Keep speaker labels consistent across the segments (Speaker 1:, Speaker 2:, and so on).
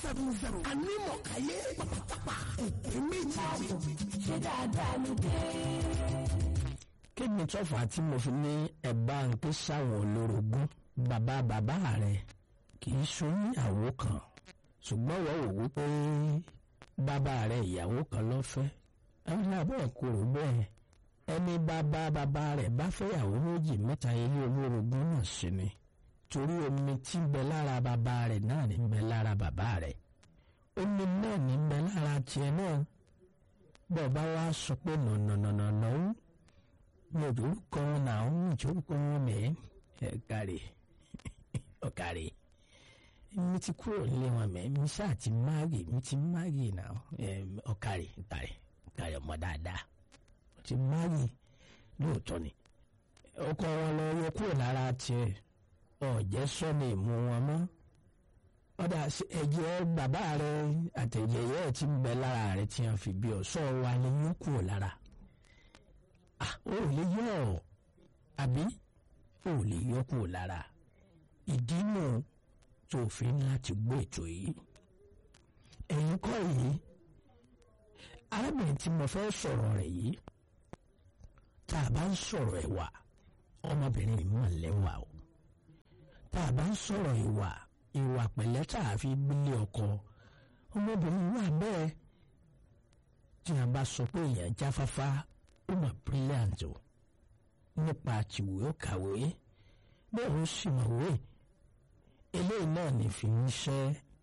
Speaker 1: seven zero anímọ̀káyé pàpàpàpà òkè méjì.
Speaker 2: ṣé dáadáa ló dé.
Speaker 3: kí ni tọ́fà tí mo fi ní ẹ̀bá ń ké sáwọn olórogún bàbá bàbá rẹ̀ kì í sóníyàwó kan ṣùgbọ́n wọ́n wò wípé bàbá rẹ̀ ìyàwó kan ló fẹ́ ẹni abẹ́ kúrò bẹ́ẹ̀ ẹni bàbá bàbá rẹ̀ bá fẹ́yàwó méjì mẹ́ta ilé olórogún náà sí ni torí omi tí ń bẹ lára bàbá rẹ̀ náà ní ń bẹ lára bàbá rẹ̀ omi náà ní ń bẹ lára tiẹ̀ náà bọ́ọ̀ bá wá sọ pé nànànànà ń mi ò dórúkọ wọn náà ń mú ìjórúkọ wọn mẹ́ ẹ kárí ọ̀kárí mi ti kúrò nílé wọn mẹ́ mi ṣáà ti máàgì mi ti máàgì náà ọ̀kárí ọ̀kárí ọ̀kárí ọmọ dáadáa mo ti máàgì lóòótọ́ ni ọkọ wọn lọ yọ kúrò lára tiẹ̀ ọ̀jẹ́ sọ́ni ìmú wọn mọ́ ọ̀dà ẹ̀jẹ̀ bàbá rẹ àtẹ̀jẹ̀ yẹ́ ẹ̀ ti ń bẹ lára rẹ tí wọ́n fi bí ọ̀ṣọ́ wa lè yọ kúrò lára ó lè yọ ọ àbí ó lè yọ kúrò lára ìdí nù tó fi ń láti gbọ́ ètò yìí ẹ̀yin kọ́ yìí arábìnrin tí mo fẹ́ sọ̀rọ̀ rẹ̀ yìí tá a bá ń sọ̀rọ̀ ẹ̀wà ọmọbìnrin yìí mọ̀ lẹ́wà o tá a bá ń sọ̀rọ̀ ìwà ìwà pẹ̀lẹ́ tá a fi gbélé ọkọ ọmọbìnrin wà bẹ́ẹ̀ tí a bá sọ pé èèyàn jáfáfá ó mà brilliant o nípa àtiwé ó kàwé bẹ́ẹ̀ ó sì mọ̀wé eléyìí náà ní fi ń ṣẹ́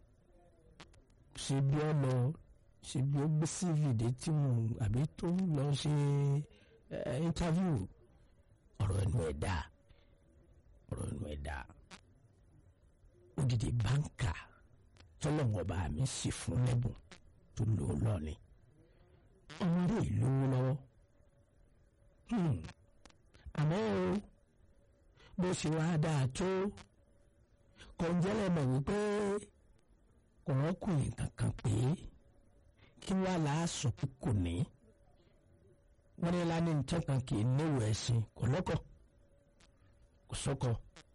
Speaker 3: ṣe bí ọ lọ ṣe bí ó gbé cv dé tí mo àbí tó ń lọ ṣe interview ọ̀rọ̀ ẹnu ẹ̀ dáa ọ̀rọ̀ ẹnu ẹ̀ dáa odidi báńkà tọ́lọ́wọ́n ọba mi sì fún lẹ́bùn tó lò ó lọ́ọ̀ni ọmọdé ìlú lọ́wọ́ àmọ́ o bó ṣe wá dáa tó kọ̀ǹjẹ́lẹ̀ mọ̀ wípé ọ̀rọ̀kùnrin kankan pé kí wá láàsọ pé kò ní wọ́n ní lánàá nìkan kan kì í níwò ẹ̀sìn kò lọ́kọ̀ kò sọ́kọ̀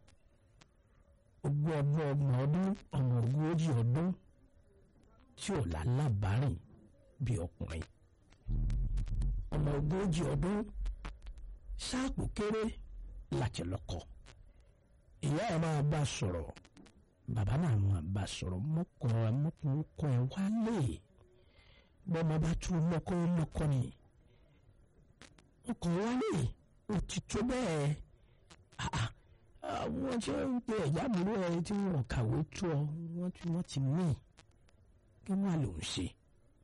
Speaker 3: ogún ọdún ọgbọ̀n ọdún ọmọ ogójì ọdún tí ò lálábàárìn bí ọkùnrin ọmọ ogójì ọdún ṣáàpù kéré láti lọ́kọ ìyá ẹ̀ máa bá sọ̀rọ̀ bàbá náà máa bá sọ̀rọ̀ mọ́kọ ẹ̀ mọ́kọ ẹ̀ wálé bọ́mọ bá tún mọ́kọ ẹ̀ lọ́kọ ni ọkọ wálé ó ti tó bẹ́ẹ̀ àwọn tí wọ́n ń pe ẹ̀yà àbúrò ẹ̀ tí wọ́n kàwé tó ọ wọ́n ti wọ́n ti mí kí wọ́n á lò ń ṣe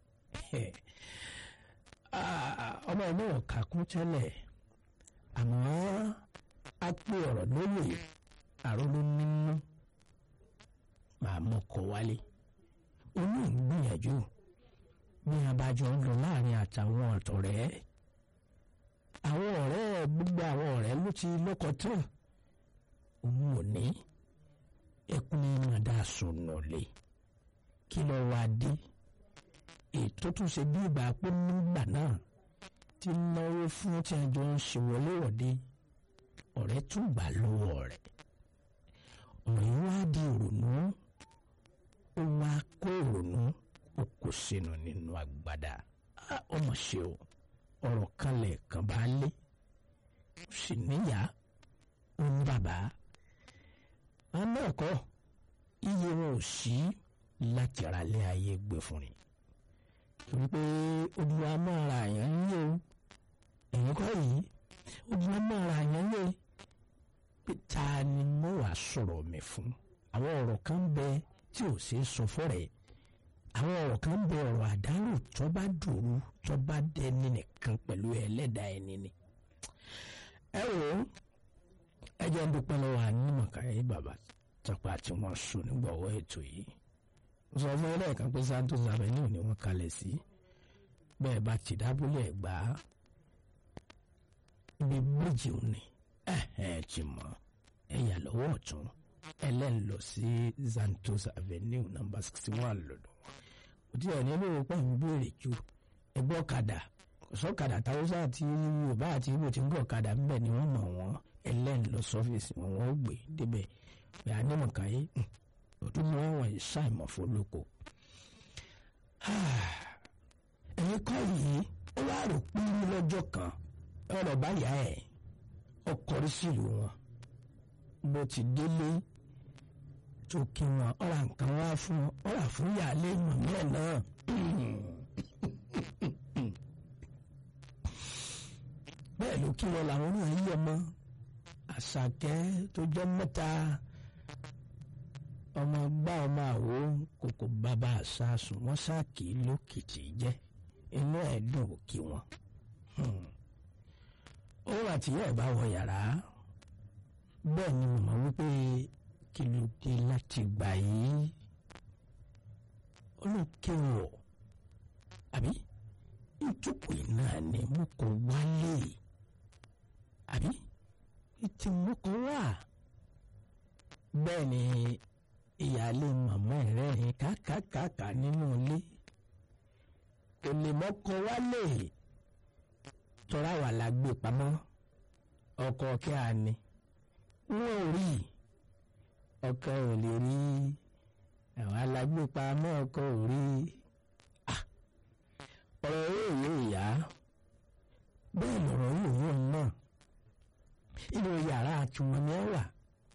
Speaker 3: ọmọ náà kàkún tẹ́lẹ̀ àmọ́ a pé ọ̀rọ̀ lóye àróló nínú màá mọ́kọ wálé inú ìgbìyànjú ní abájọ ń lọ láàrin àtàwọn ọ̀tọ̀rẹ́ àwọn ọ̀rẹ́ gbogbo àwọn ọ̀rẹ́ ló ti lọ́kọ tán òun ò ní ẹkún ní màdá sùnà lé kí ló wá dé ètò tún ṣe bí ìgbà pé nígbà náà ti náwó fún tí a jọ ń ṣe wọléwọ̀de ọ̀rẹ́ tún gbà lọ́wọ́ rẹ̀ ọ̀rẹ́ wá di ìrònú ó wá kó ìrònú ó kó sínú nínú agbada ọmọ ṣe o ọ̀rọ̀ kan lẹ́ẹ̀kan bá lé ó sì níyà ó ní bàbá àmọ́ ẹ̀kọ́ iye wọn ò sí láti ra lé ayé gbé fún ni wípé olùwà máa ra àyàn ń yé o ẹ̀yìn kọ́ yìí olùwà máa ra àyàn ń yé pé ta ni mo wàá sọ̀rọ̀ mi fún àwọn ọ̀rọ̀ kan bẹ tí ò ṣeé sọ fọ́rẹ̀ àwọn ọ̀rọ̀ kan bẹ ọ̀rọ̀ àdánù tó bá dòru tó bá dẹni nìkan pẹ̀lú ẹlẹ́dàá ẹni ni. ẹ wò ó ẹ jẹ́ ń dúpẹ́ lọ́wọ́ ànímọ̀káyé bàbá tọpa tí wọ́n sùn nígbàwọ́ ètò yìí sọ fún ẹlẹ́ẹ̀kan pé Santos Avenue ni wọ́n kalẹ̀ sí bẹ́ẹ̀ bá ti dábúlẹ̀ gbà á ibi bíríjì òní ẹ̀ ẹ̀ ti mọ̀ ẹ̀yà lọ́wọ́ ọ̀tún ẹlẹ́ni lọ sí Santos Avenue number sixty one lọ́dọ̀ òtí ẹ̀ nílò pọ̀ ń béèrè ju ẹgbẹ́ ọ̀kadà sọ́kadà táwọ́sá àti Yorùbá àti Ìgbò tí ń gbọ́ ọ̀kadà ń bẹ̀ ni wọ́n mọ̀ wọ́n ẹlẹ́ni lọ sọ́fíìsì wọn wọ́n gbé débẹ̀ pé anímọ̀káyé ọdún ni wọ́n wọ̀nyí ṣàìmọ̀ fọlọ́kọ̀ ẹ̀yin kọ́ yìí ó wá rò pé lọ́jọ́ kan ọ̀rọ̀ báyà ẹ̀ ọkọ̀rí sílùú wọn bó ti délé tó kí wọn ọ̀rà nǹkan wá fún wọn ọ̀rà fún yàlẹ́ mọ̀mí ẹ̀ náà. bẹ́ẹ̀ ló kí wọn làwọn náà yí ọmọ àṣàkẹ́ tó jẹ́ mẹ́ta ọmọ gbá ọmọ àwo kòkò bàbá àṣàsùn wọn ṣáàkì lókìtì jẹ́ inú ẹ̀ dùn kí wọn. òun àtìyá ẹ̀ bá wọ yàrá bẹ́ẹ̀ ni mo mọ̀ wípé kí ló dé láti gbà yìí olókèwọ̀ àbí ìjókòó náà ni mo kò wálé àbí ìtì mo kò wà bẹ́ẹ̀ ni ìyáálé màmá rẹ̀ rìn kákàkàkà nínú ilé kò lè mọ́kọ wálé tọ́ra wà lágbè pamọ́ ọkọ kí a ní wọn ò rí ọkọ ò lè rí àwọn alágbèpamọ́ ọkọ ò rí ọ̀rọ̀ yóò yóò